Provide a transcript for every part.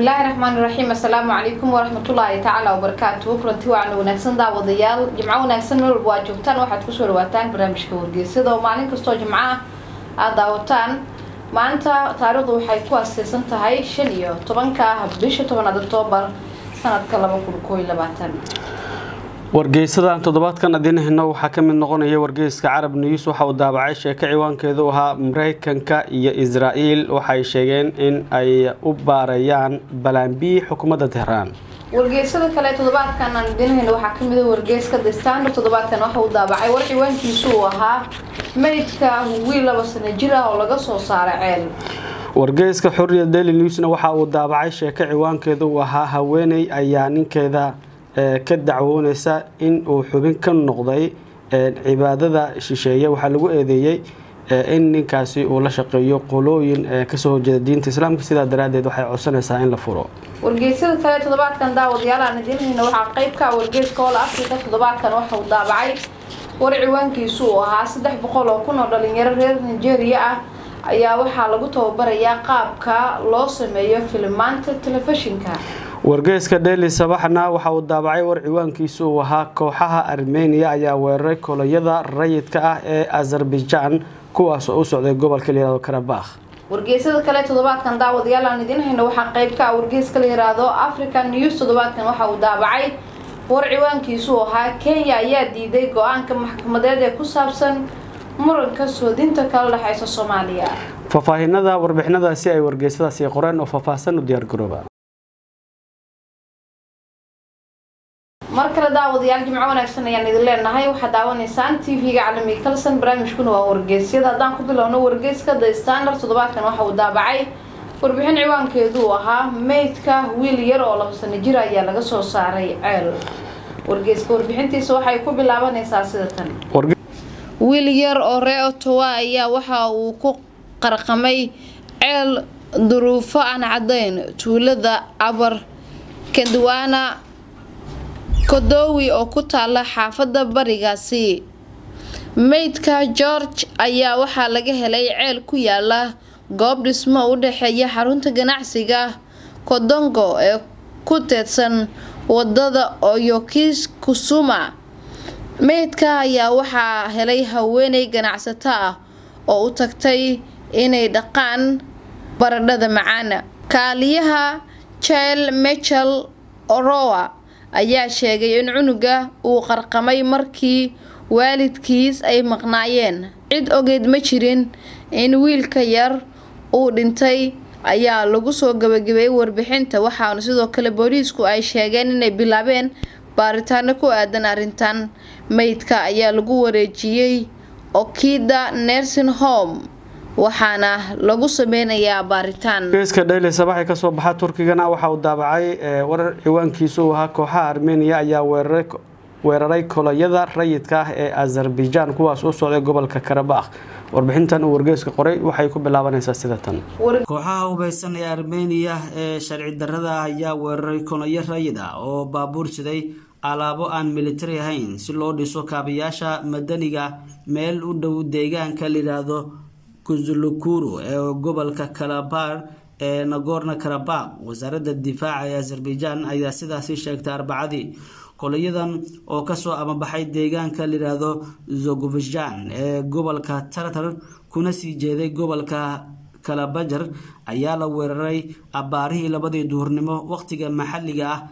bismillaahi raxmaani raxiim assalaamu calaykum waraxmatullaahi tacaala wabarakaatuhu kulanti wacan wanaagsan daawadayaal jimco wanaagsan meel walba waa joogtaan waxaad kusoo dhawaataan barnaamijka wargeysada oo maalin kastoo jimco ah aada daawataan maanta taariikhdu waxay ku aaseysan tahay shan iyo tobanka bisha tobanaad oktoobar sanadka laba kun koo iyo labaatan wargeysadan toddobaadkan adinahino waxaa ka mid noqonaya wargeyska carab news waxa uu daabacay sheeko ciwaankeedu ahaa mareykanka iyo israa'iil waxay sheegeen in ay u baarayaan balaambii xukuumadda tehraan wargeysada kale toddobaadkan aan idinhayno waxaa kamid a wargeyska the standard toddobaadkan waxa uu daabacay war ciwaankiisu uu ahaa meydka wiil laba sano jir ah oo laga soo saaray ceel wargeyska xuriya daily newsna waxa uu daabacay sheeko ciwaankeedu uu ahaa haweeney ayaa ninkeeda ka dacwooneysa in uu xubin ka noqday cibaadada shisheeye waxaa lagu eedeeyey in ninkaasi uu la shaqeeyo qolooyin kasoo horjeeda diinta islaamka sidaa daraadeed waxay codsanaysaa in la furo wargeysada kale toddobaadkan daawadayaal aan idiinhayno waxaa qeybka wargeyska oola africa toddobaadkan waxa uu daabacay war ciwaankiisu uu ahaa saddex boqol oo kun oo dhalinyaro reer nigeria ah ayaa waxaa lagu tababarayaa qaabka loo sameeyo filimaanta telefishinka wargeyska dheli sabaxna waxa uu daabacay war ciwaankiisu uu ahaa kooxaha armeniya ayaa weeraray koloyada rayidka ah ee azerbaijan kuwaas oo u socday gobolka layihahdo karabakh wargeysada kale toddobaadkan daawadayaal aan idiin hayno waxaa qeybka wargeyska la yiraahdo african news toddobaadkan waxa uu daabacay war ciwaankiisu uu ahaa kenya ayaa diiday go-aanka maxkamadeed ee ku saabsan muranka soodinta kala dhexeysa soomaaliya faahfaahinada warbixinadaasi ay wargeysadaasi qoreen oo faahfaahsan u diyaargarooba mar kale daawadayaal jimco wanaagsan ayaan idin leenahay waxaad daawanaysaan t v-ga caalamiga kalson barnaamijkuna waa wargeysyada haddaan ku bilowno wargeyska the standard toddobaadkan waxa uu daabacay warbixin ciwaankeedu uu ahaa meydka wiil yar oo laba sano jir ayaa laga soo saaray ceel wargeyska warbixintiisa waxay ku bilaabanaysaa sida tan wiil yar oo ree otowa ayaa waxa uu ku qarqamay ceel duruufo aan caddayn tuulada abar kadwaana kodowi oo ku taala xaafada barigaasi meydka george ayaa waxaa laga helay ceel ku yaala goob dhismo u dhexeeya xarunta ganacsiga kodongo ee ku teedsan wadada oyokis kusuma meydka ayaa waxaa helay haweeney ganacsato ah oo u tagtay inay dhaqaan baradhada macaana kaaliyaha jel michel orowa ayaa sheegay in cunuga uu qarqamay markii waalidkiis ay maqnaayeen cid ogeyd ma jirin in wiilka yar uu dhintay ayaa lagu soo gabagabeeyay warbixinta waxaana sidoo kale booliisku ay sheegeen inay bilaabeen baaritaano ku aadan arrintan meydka ayaa lagu wareejiyey okida nursing home waxaana lagu sameynayaa baaritaan geeska dhayli sabaxi kasoo baxa turkigana waxa uu daabacay warar ciwaankiisu uu ahaa kooxaha armeniya ayaa weeraray koloyada rayidka ah ee azerbaijan kuwaas u socday gobolka karabakh warbixintan uu wargeeska qoray waxay ku bilaabanaysaa sida tan kooxaha hubeysan ee armeniya ee sharci darada ah ayaa weeraray koloyo rayid ah oo baabuur siday alaabo aan militari ahayn si loo dhiso kaabayaasha madaniga meel u dhow deegaanka layidhaahdo kuzulukuru ee gobolka kalabar ee nagorno karabakh wasaaradda difaaca ee azerbaijan ayaa sidaasi sheegtay arbacadii kolayadan oo kasoo amabaxay deegaanka layidhaahdo zogovijan ee gobolka tartar kuna sii jeeday gobolka kalabajar ayaa la weeraray abaarihii labadii duhurnimo waqtiga maxalliga ah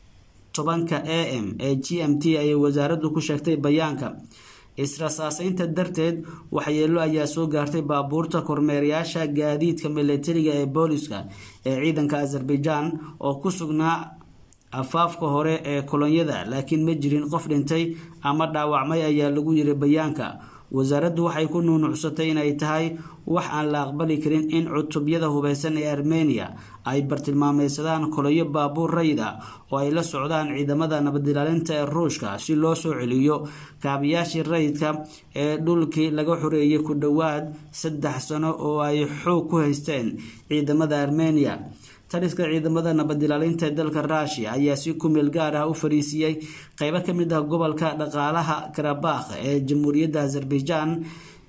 tobanka a m ee g m t ayay wasaaraddu ku sheegtay bayaanka israsaaseynta darteed waxyeelo ayaa soo gaartay baabuurta kormeerayaasha gaadiidka milatariga ee booliska ee ciidanka azerbaijan oo ku sugnaa afaafka hore ee kolonyada laakiin ma jirin qof dhintay ama dhaawacmay ayaa lagu yiri bayaanka wasaaraddu waxay ku nuunucsatay inay tahay wax aan la aqbali karin in cutubyada hubeysan ee armeniya ay bartilmaameysadaan koloyo baabuur rayid ah oo ay la socdaan ciidamada nabadilaalinta ee ruushka si loo soo celiyo kaabayaashii rayidka ee dhulkii laga xoreeyay ku dhowaad saddex sano oo ay xoog ku haysteen ciidamada armeniya taliska ciidamada nabadilaalinta ee dalka ruushia ayaa si kumeel gaar ah u fariisiiyey qeybo kamid ah gobolka dhaqaalaha karabakh ee jamhuuriyadda azerbaijan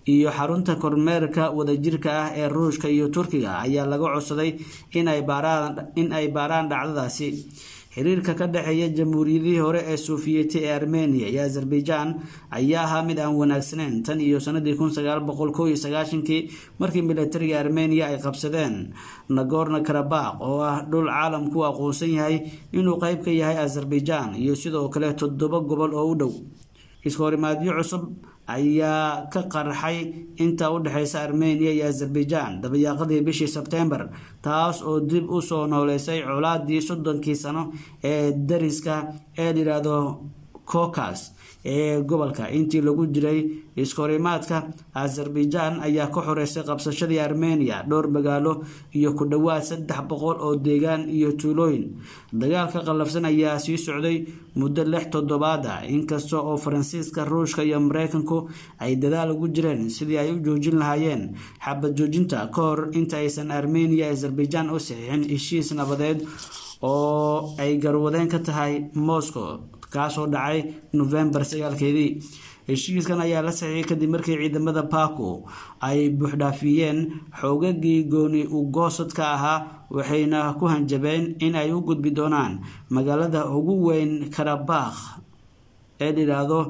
iyo xarunta kormeerka wadajirka ah ee ruushka iyo turkiga ayaa laga codsaday in ay baaraan dhacdadaasi xiriirka ka dhexeeya jamhuuriyadihii hore ee sofiyeeti ee armenia iyo azerbaijan ayaa ahaa mid aan wanaagsaneyn tan iyo sanadii kun sagaal boqol kow iyo sagaashankii markii militariga armenia ay qabsadeen nagorno karabakh oo ah dhul caalamku aqoonsan yahay inuu qeyb ka yahay azerbaijan iyo sidoo kale toddoba gobol oo u dhow iskahorimaadyo cusub ayaa ka qarxay inta u dhexeysa armenia iyo azerbaijan dabayaaqadii bishii sebtembar taas oo dib u soo nooleysay colaadii soddonkii sano ee dariska ee layidhaahdo cocas ee gobolka intii lagu jiray iskahorimaadka azerbaijan ayaa ka xoreysay qabsashadii armenia dhowr magaalo iyo ku dhowaad saddex boqol oo deegaan iyo tuulooyin dagaalka qallafsan ayaa sii socday muddo lix toddobaad ah inkasta oo faransiiska ruushka iyo mareykanku ay dadaal ugu jireen sidii ay u joojin lahaayeen xabad joojinta ka hor inta aysan armenia azerbaijan u saxiixin heshiis nabadeed oo ay garwadeen ka tahay moscow kaasoo dhacay novembar sagaalkeedii heshiiskan ayaa la saxiixay kadib markii ciidamada baku ay buuxdhaafiyeen xoogagii gooni ugoosadka ahaa waxayna ku hanjabeen in ay u gudbi doonaan magaalada ugu weyn karabakh ee layidhaahdo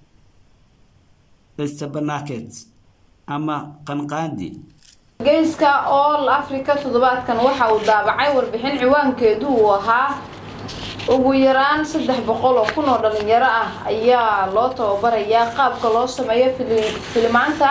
stebanaket ama qanqaandi geyska all africa toddobaadkan waxa uu daabacay warbixin ciwaankeedu uu ahaa ugu yaraan saddex boqol oo kun oo dhalinyaro ah ayaa loo tababarayaa qaabka loo sameeyo filimaanta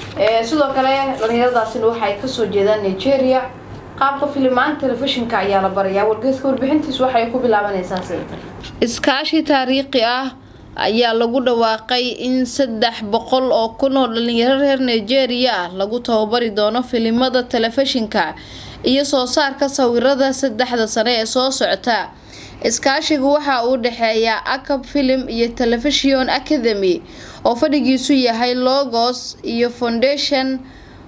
sidoo kale dhalinyaradaasina waxaay kasoo jeedaan nigeria qaabka filimaanta telefishinka ayaa la barayaa wargeyska warbixintiis waxay ku bilaabanaysaa iskaashi taariikhi ah ayaa lagu dhawaaqay in saddex boqol oo kun oo dhalinyaro reer nigeria ah lagu tababari doono filimada telefishinka iyo soo saarka sawirada saddexda sane ee soo socota iskaashigu waxa uu dhexeeyaa acab film iyo television academy oo fadhigiisu yahay logos iyo foundation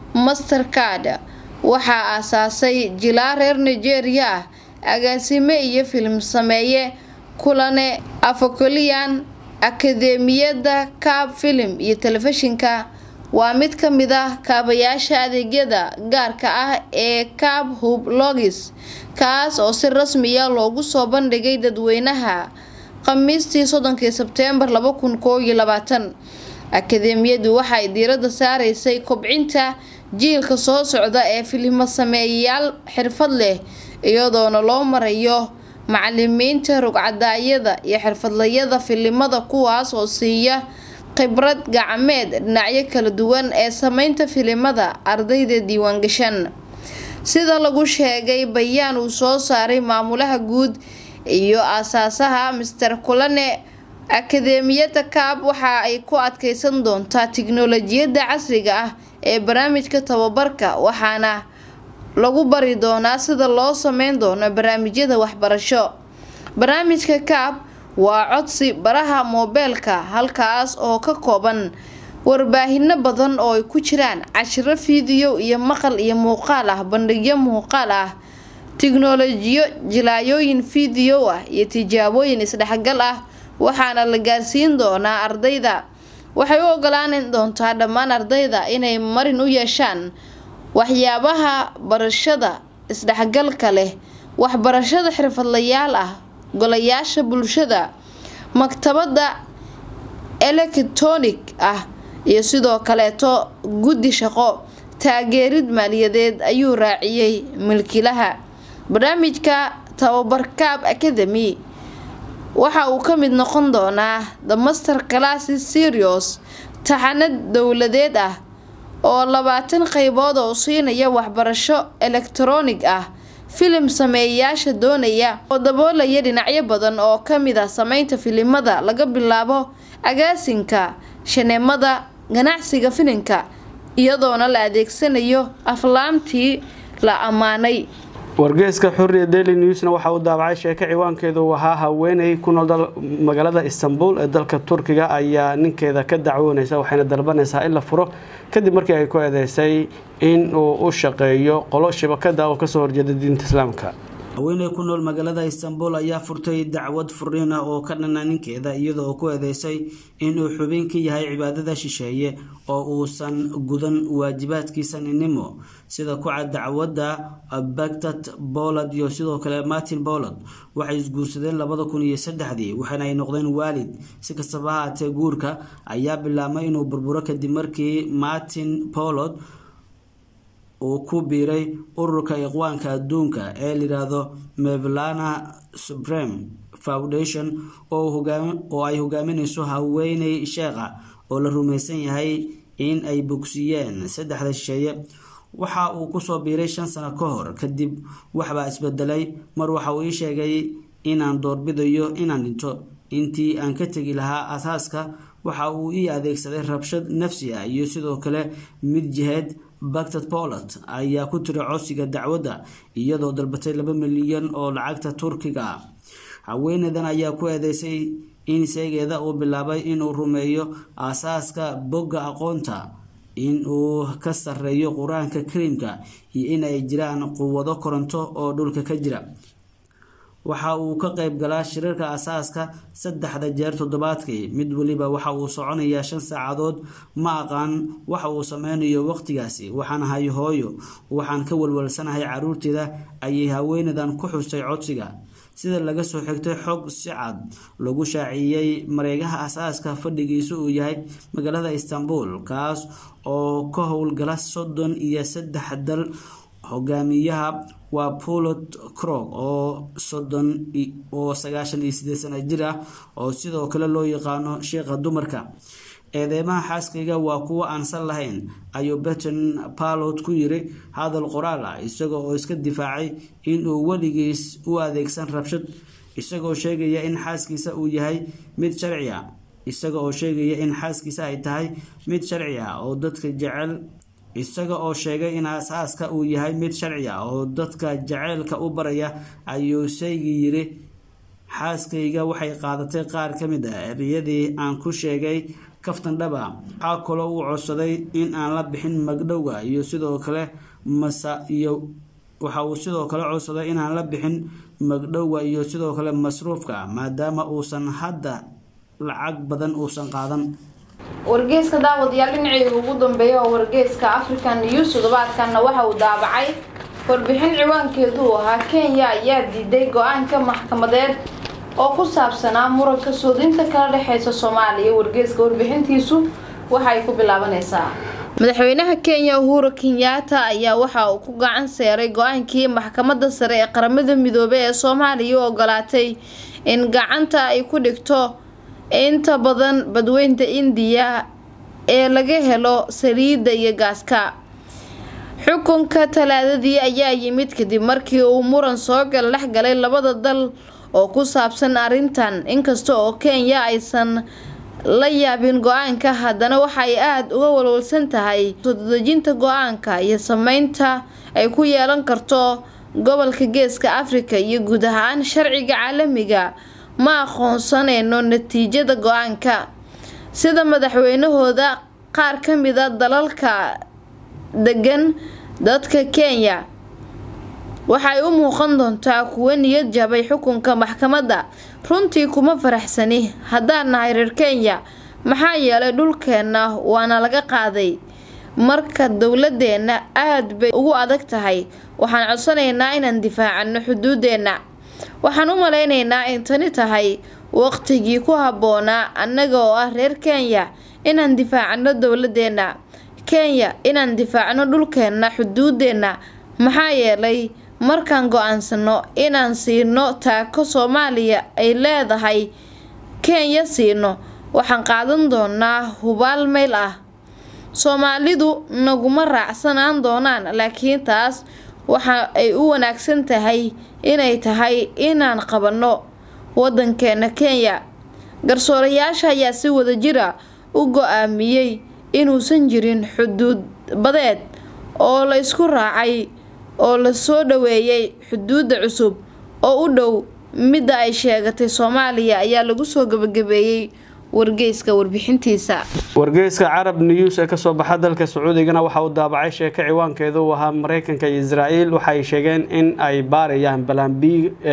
mastercard waxaa aasaasay jilaa reer nigeria ah agaasime iyo filim sameeye kulane afocolian akademiyada cab film iyo telefishinka waa mid ka mid ah kaabayaasha adeegyada gaarka ah ee cab hub logis kaas oo si rasmiya loogu soo bandhigay dadweynaha khamiistii soddonkii sebteembar laba kun koob iyo labaatan akademiyadu waxay diiradda saaraysay kobcinta jiilka soo socda ee filimo sameeyayaal xirfad leh iyadoona loo marayo macalimiinta rugcadaayada iyo xirfadlayada filimada kuwaas oo siiya khibrad gacmeed dhinacyo kala duwan ee sameynta filimada ardayda diiwaangashan sida lagu sheegay bayaan uu soo saaray maamulaha guud iyo aasaasaha master kulane akademiyada kaab waxa ay ku adkeysan doontaa tiknolojiyadda casriga ah ee barnaamijka tababarka waxaana lagu bari doonaa sida loo sameyn doono barnaamijyada waxbarasho barnaamijka kaab waa codsi baraha moobeelka halkaas oo ka kooban warbaahinno badan oo ay ku jiraan cashiro fiidiyo iyo maqal iyo muuqaal ah bandhigyo muuqaal ah tiknolojiyo jilaayooyin fiidiyo ah iyo tijaabooyin isdhexgal ah waxaana la gaarsiin doonaa ardayda waxay u ogolaan doontaa dhammaan ardayda inay marin u yeeshaan waxyaabaha barashada isdhexgalka leh waxbarashada xirfadlayaal ah golayaasha bulshada maktabada electronic ah iyo sidoo kaleeto guddi shaqo taageerid maaliyadeed ayuu raaciyey milkilaha barnaamijka tababarkaab academy waxa uu ka mid noqon doonaa the master classes serios taxanad dowladeed ah oo labaatan qeybood oo siinaya waxbarasho elektaroonig ah filim sameeyayaasha doonaya oo daboolaya dhinacyo badan oo kamid ah sameynta filimada laga bilaabo agaasinka shaneemada ganacsiga filimka iyadoona la adeegsanayo aflaamtii la ammaanay wargeeska xuriya daily newsna waxa uu daabacay sheeko ciwaankeedu uu ahaa haweeney ku nool magaalada istanbul ee dalka turkiga ayaa ninkeeda ka dacwoonaysa waxayna dalbanaysaa in la furo kadib markii ay ku eedeysay in uu u shaqeeyo qolo shabakada oo kasoo horjeeda diinta islaamka haweeney ku nool magaalada istanbul ayaa furtay dacwad furiin ah oo ka dhana ninkeeda iyada oo ku eedeysay inuu xubin ka yahay cibaadada shisheeye oo uusan gudan waajibaadkiisa ninimo sida ku cad dacwadda bagtat bolad iyo sidoo kale martin bolad waxay isguursadeen labada kun iyo saddexdii waxaana ay noqdeen waalid si kastaba haatee guurka ayaa bilaabmay inuu burburo kadib markii martin bolod uu ku biiray ururka iqwaanka adduunka ee layidhaahdo mevlana supreme foundation oo ay hogaaminayso haweeney sheekha oo la rumaysan yahay in ay bogsiiyeen saddexda shisheeye waxa uu kusoo biiray shan sano ka hor kadib waxbaa isbedelay mar waxa uu ii sheegay inaan doorbidayo inaan dhinto intii aan ka tegi lahaa asaaska waxa uu ii adeegsaday rabshad nafsi ah iyo sidoo kale mid jiheed bagtat poland ayaa ku tiri codsiga dacwadda iyadoo dalbatay laba milyan oo lacagta turkiga ah haweeneydan ayaa ku eedeysay in seegeeda uu bilaabay inuu rumeeyo aasaaska bogga aqoonta in uu ka sareeyo qur-aanka kariimka iyo in ay jiraan quwado koronto oo dhulka ka jira waxa uu ka qayb galaa shirarka asaaska saddexda jeer toddobaadkii mid weliba waxa uu soconayaa shan saacadood ma aqaan waxa uu sameynayo waqtigaasi waxaan ahay hooyo waxaan ka walwalsanahay caruurteeda ayay haweeneydan ku xustay codsiga sida laga soo xigtay xog si cad lagu shaaciyey mareegaha asaaska fadhigiisa uu yahay magaalada istanbul kaas oo ka howlgala soddon iyo saddex dal hogaamiyaha waa polot crog oo soddon oo sagaashan iyo sideed sana jir ah oo sidoo kale loo yaqaano sheekha dumarka eedeymaha xaaskayga waa kuwo aan sal lahayn ayuu beton palot ku yiri hadal qoraal ah isaga oo iska difaacay inuu weligiis u adeegsan rabshad isagoo sheegaya in xaaskiisa uu yahay mid sharci a isaga oo sheegaya in xaaskiisa ay tahay mid sharci ah oo dadka jecel isaga oo sheegay in asaaska uu yahay mid sharci ah oo dadka jaceylka u baraya ayuu saygi yiri xaaskayga waxay qaadatay qaar ka mid ah ereyadii aan ku sheegay kaftan dhaba waxaa kaloo uu codsaday in aan la bixin magdhowga iyo sidoo kale masa iyo waxa uu sidoo kale codsaday inaan la bixin magdhowga iyo sidoo kale masruufka maadaama uusan hadda lacag badan uusan qaadan wargeyska daawadayaal dhinacii ugu dambeeya oo wargeyska african news toddobaadkanna waxa uu daabacay warbixin ciwaankeedu uu ahaa kenya ayaa diiday go-aanka maxkamadeed oo ku saabsanaa muranka soodinta kala dhexeysa soomaaliya wargeyska warbixintiisu waxay ku bilaabanaysaa madaxweynaha kenya uhuru kenyaata ayaa waxa uu ku gacan seeray go-aankii maxkamadda sare ee qaramada midoobey ee soomaaliya u ogolaatay in gacanta ay ku dhigto inta badan badweynta indiya ee laga helo saliidda iyo gaaska xukunka talaadadii ayaa yimid kadib markii uu muran soo gal dhex galay labada dal oo ku saabsan arrintan inkasta oo kenya aysan la yaabin go-aanka haddana waxay aada uga walwalsan tahay soo dadejinta go-aanka iyo sameynta ay ku yeelan karto gobolka geeska afrika iyo guud ahaan sharciga caalamiga ma aqoonsaneyno natiijada go-aanka sida madaxweynahooda qaar ka mida dalalka degan dadka kenya waxay u muuqan doontaa kuwo niyad jabay xukunka maxkamadda runtii kuma faraxsani haddaan nahay reer kenya maxaa yeelay dhulkeenna waana laga qaaday marka dowladeenna aada bay ugu adag tahay waxaan codsanaynaa inaan difaacano xuduudeenna waxaan u malaynaynaa in tani tahay waqtigii ku habboonaa annaga oo ah reer kenya inaan difaacano dowladeenna kenya inaan difaacno dhulkeenna xuduudeenna maxaa yeelay markaan go-aansano inaan siino taako soomaaliya ay leedahay kenya siino waxaan qaadan doonaa hubaal meyl ah soomaalidu naguma raacsanaan doonaan laakiin taas waxa ay u wanaagsan tahay inay tahay inaan qabanno wadankeena kenya garsoorayaasha ayaa si wadajira u go-aamiyey inuusan jirin xuduud badeed oo la isku raacay oo la soo dhaweeyay xuduudda cusub oo u dhow midda ay sheegatay soomaaliya ayaa lagu soo gabagabeeyey wargeyska warbixintiisa wargeyska carab news ee kasoo baxa dalka sacuudigana waxa uu daabacay sheeko ciwaankeedu uu ahaa mareykanka iyo israael waxay sheegeen in ay baarayaan balambi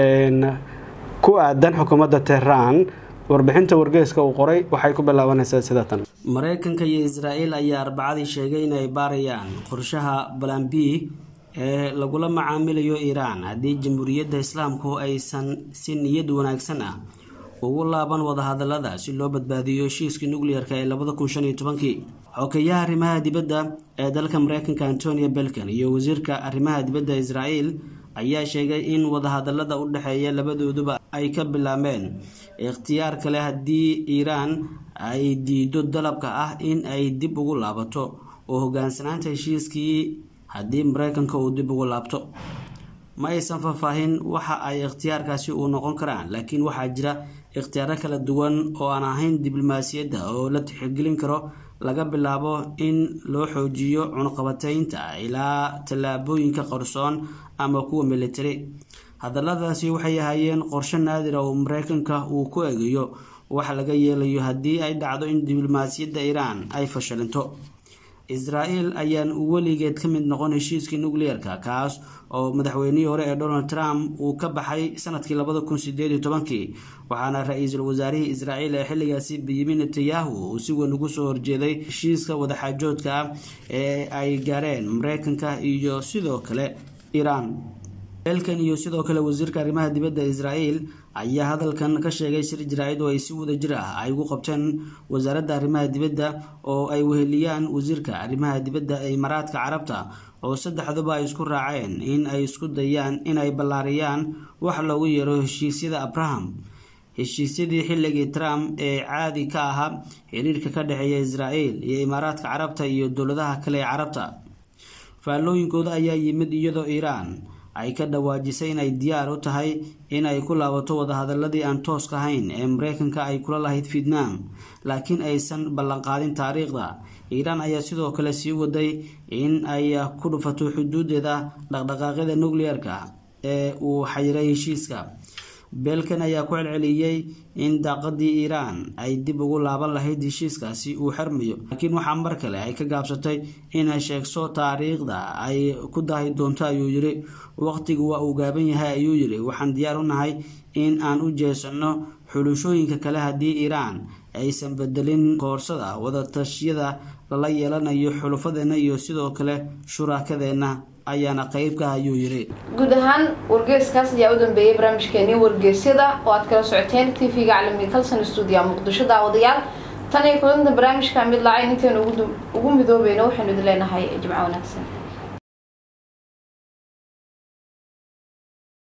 ku aadan xukuumadda tehraan warbixinta wargeyska uu qoray waxay ku bilaabanaysaa sida tan mareykanka iyo israael ayaa arbacadii sheegay inay baarayaan qorshaha balambi ee lagula macaamilayo iiraan haddii jamhuuriyadda islaamku aysan si niyad wanaagsan ah ugu laaban wadahadalada si loo badbaadiyo heshiiskii nuclearka ee labada kun shan iyo tobankii xokeyaha arrimaha dibadda ee dalka mareykanka antonio belkan iyo wasiirka arrimaha dibadda israel ayaa sheegay in wadahadalada u dhexeeya labadooduba ay ka bilaabeen ikhtiyaar kale haddii iiraan ay diido dalabka ah in ay dib ugu laabato oo hogaansanaanta heshiiskii haddii mareykanka uu dib ugu laabto ma aysan faahfaahin waxa ay ikhtiyaarkaasi uu noqon karaan laakiin waxaa jira ikhtiyaaro kala duwan oo aan ahayn diblomaasiyadda oo la tixgelin karo laga bilaabo in loo xoojiyo cunqabateynta ilaa tallaabooyinka qarsoon ama kuwa militari hadaladaasi waxay ahaayeen qorshe naadira oo mareykanka uu ku eegayo waxa laga yeelayo haddii ay dhacdo in diblomaasiyadda iiraan ay fashalinto israel ayaan weligeed ka mid noqon heshiiskii nuclearka kaas oo madaxweynihii hore ee donald trump uu ka baxay sanadkii labada kun sideed iyo tobankii waxaana ra-iisul wasaarihii israel ee xilligaasi benyamin netanyahu uu si weyn ugu soo horjeeday heshiiska wadaxaajoodka ah ee ay gaareen mareykanka iyo sidoo kale iiraan belkan iyo sidoo kale wasiirka arrimaha dibadda israel ayaa hadalkan ka sheegay shir jaraa'id oo ay si wada jir ah ay ugu qabteen wasaaradda arrimaha dibadda oo ay weheliyaan wasiirka arrimaha dibadda ee imaaraadka carabta oo saddexduba ay isku raaceen in ay isku dayaan inay ballaariyaan wax loogu yeero heshiisyada abraham heshiisyadii xilligii trump ee caadi ka ahaa xiriirka ka dhexeeya israel iyo imaaraadka carabta iyo dowladaha kale ee carabta faallooyinkooda ayaa yimid iyadoo iiraan ay ka dhawaajisay inay diyaar u tahay inay ku laabato wadahadaladii aan tooska ahayn ee mareykanka ay kula lahayd vietnam laakiin aysan ballanqaadin taariikhda iiraan ayaa sidoo kale sii waday in ay ku dhufato xuduudeeda dhaqdhaqaaqyada nuclearka ee uu xayiray heshiiska beelkan ayaa ku celceliyey in daaqadii iiraan ay dib ugu laaban lahayd heshiiskaasi uu xirmayo laakiin waxaa mar kale ay ka gaabsatay inay sheegso taariikhda ay ku daahi doonto ayuu yiri waqtigu waa uu gaaban yahay ayuu yiri waxaan diyaar u nahay in aan u jeesano xulashooyinka kale haddii iiraan aysan bedelin koorsada wadatashyada lala yeelanayo xulufadeenna iyo sidoo kale shuraakadeenna ayaana qeyb ka ayuu yiri guud ahaan wargeyskaas ayaa u dambeeyay barnaamijkeenii wargeysyada oo aad kala socoteen t v-ga caalamiga kalson stuudio muqdisho daawadayaal tan iyo kulanta barnaamijka mid lacay intaynu ugu midoobayno waxaynu idin leenahay jimco wanaagsan